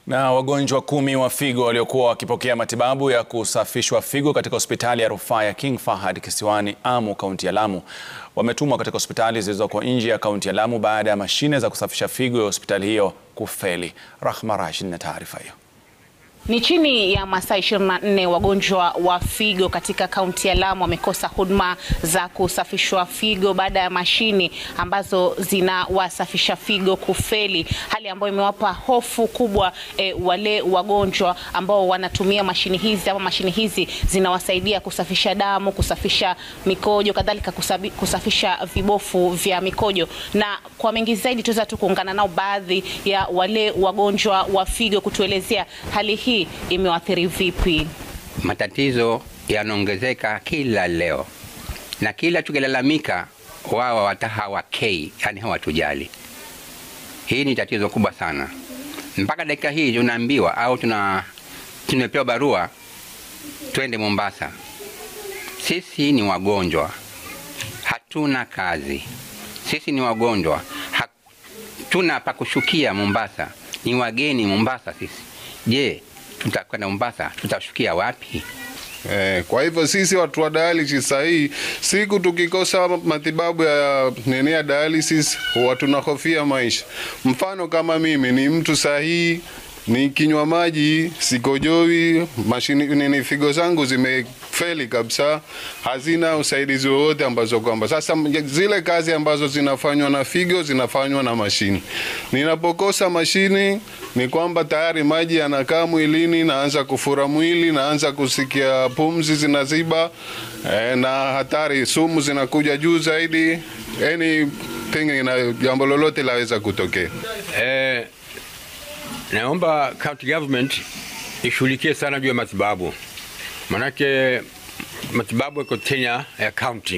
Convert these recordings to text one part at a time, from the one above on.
Na wagonjwa kumi wa figo waliokuwa wakipokea matibabu ya kusafishwa figo katika hospitali ya rufaa ya King Fahad kisiwani Amu, kaunti ya Lamu, wametumwa katika hospitali zilizoko nje ya kaunti ya Lamu baada ya mashine za kusafisha figo ya hospitali hiyo kufeli. Rahma Rashid na taarifa hiyo. Ni chini ya masaa 24 wagonjwa wa figo katika kaunti ya Lamu wamekosa huduma za kusafishwa figo baada ya mashini ambazo zinawasafisha figo kufeli, hali ambayo imewapa hofu kubwa e, wale wagonjwa ambao wanatumia mashini hizi ama mashini hizi zinawasaidia kusafisha damu, kusafisha mikojo, kadhalika kusafisha vibofu vya mikojo. Na kwa mengi zaidi tuweza tu kuungana nao baadhi ya wale wagonjwa wa figo kutuelezea hali hii imewathiri vipi. Matatizo yanaongezeka kila leo, na kila tukilalamika wao wata hawakei, yani hawatujali. Hii ni tatizo kubwa sana. Mpaka dakika hii tunaambiwa au tuna tumepewa barua twende Mombasa. Sisi ni wagonjwa, hatuna kazi. Sisi ni wagonjwa, hatuna pa kushukia Mombasa, ni wageni Mombasa sisi. Je, tutakwenda Mombasa tutashukia wapi? Eh, kwa hivyo sisi watu wa dialysis sahii, siku tukikosa matibabu ya nini ya dialysis huwa tunahofia maisha. Mfano kama mimi ni mtu sahihi, ni kinywa maji sikojoi, mashini nini, figo zangu zimefeli kabisa, hazina usaidizi wowote, ambazo kwamba sasa zile kazi ambazo zinafanywa na figo zinafanywa na mashini. Ninapokosa mashini ni kwamba tayari maji yanakaa mwilini, naanza kufura mwili, naanza kusikia pumzi zinaziba, eh, na hatari, sumu zinakuja juu zaidi, anything ina jambo lolote laweza kutokea. Eh, naomba county government ishughulikie sana juu ya matibabu, manake matibabu yako Kenya ya county,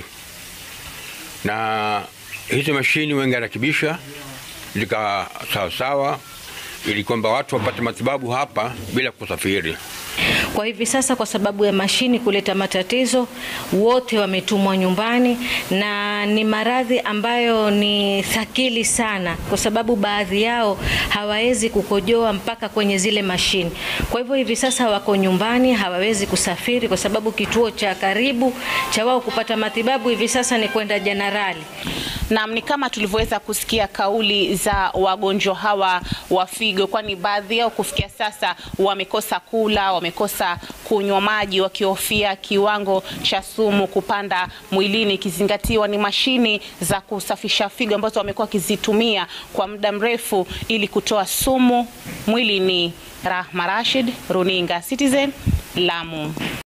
na hizo mashini wengi arakibisha lika sawasawa, ili kwamba watu wapate matibabu hapa bila kusafiri. Kwa hivi sasa, kwa sababu ya mashini kuleta matatizo, wote wametumwa nyumbani, na ni maradhi ambayo ni thakili sana, kwa sababu baadhi yao hawawezi kukojoa mpaka kwenye zile mashini. Kwa hivyo hivi sasa wako nyumbani, hawawezi kusafiri, kwa sababu kituo cha karibu cha wao kupata matibabu hivi sasa ni kwenda Jenerali. Naam, ni kama tulivyoweza kusikia kauli za wagonjwa hawa wa figo, kwani baadhi yao kufikia sasa wamekosa kula, wamekosa kunywa maji, wakihofia kiwango cha sumu kupanda mwilini, ikizingatiwa ni mashini za kusafisha figo ambazo wamekuwa wakizitumia kwa muda mrefu ili kutoa sumu mwilini. Rahma Rashid, Runinga Citizen, Lamu.